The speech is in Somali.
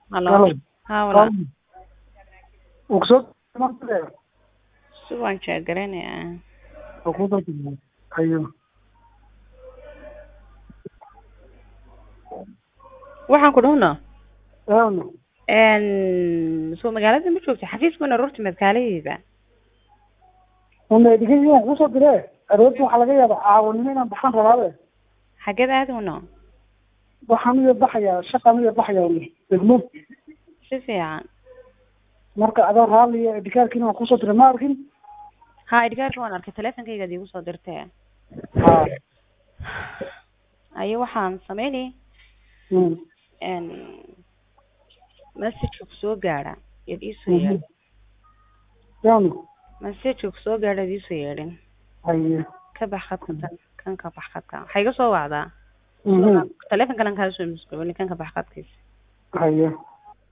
Halo. Halo. Haa walaal. Uksoo martay Si waan jeegaraynaya. oo ku dadmay ayo Waxaan ku dhahno aano een soo magaalada ma joogto xafiiskuna rurta madkaaladeeda. uma digay wax ku soo diray aroorta waxa laga yaabaa caawanimo inaan baxan rabaabe Xageed aadayno? waxaan iyo baxaya shaqaan iyo baxaya degmo Si fiican. marka adoo raaliya dhikaarkiina waan kusoo diray ma arkin Haa idgaarka waan arkay taleefankayga igu soo dirtay. ha Ayo waxaan sameynay mm. een message ku soo gaara iyad ii soo yeedhin. yaano Message ku soo gaara iyad ii soo yeedhin. ayo Ka bax khadka tan kan ka bax khadka. Waxay iga soo wacdaa. mhm Taleefankan kaa soo miskuulin kan ka bax khadkiisa. ayo